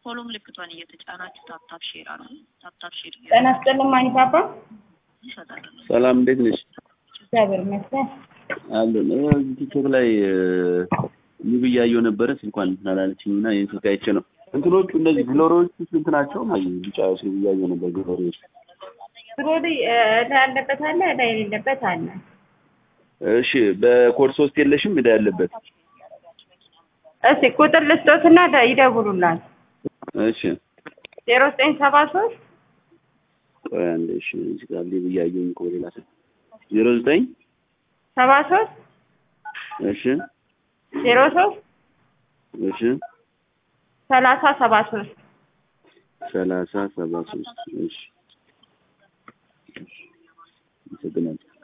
ፎሎ ምልክቷን እየተጫናችሁ ታፕታፕ ሼር አሉ። ታፕታፕ ሼር ጤና ይስጥልኝ ማኒፓፓ። ይሰጣል። ሰላም እንዴት ነሽ? እግዚአብሔር ይመስገን። አለን እዚህ ቲክቶክ ላይ ሙቪ እያየሁ ነበረ። ስልኳን አላለችኝ እና ይህን ስልክ አይቼ ነው። እንትኖቹ እነዚህ ግሎሪዎቹ ስንት ናቸው? ቢጫ ስል እያየሁ ነበር። ግሎሪዎች ብሮዲ እዳ ያለበት አለ፣ እዳ የሌለበት አለ። እሺ፣ በኮድ ሶስት የለሽም እዳ ያለበት? እስቲ ቁጥር ልስጦትና ደ- ይደውሉላል። እሺ፣ ዜሮ ዘጠኝ ሰባ ሶስት ቆይ አንዴ። እሺ፣ እዚህ ጋር ሊብ እያየሁኝ እኮ ሌላ ስልክ ዜሮ ዘጠኝ ሰባ ሶስት እሺ፣ ዜሮ ሶስት እሺ፣ ሰላሳ ሰባ ሶስት ሰላሳ ሰባ ሶስት እሺ፣ አመሰግናለሁ።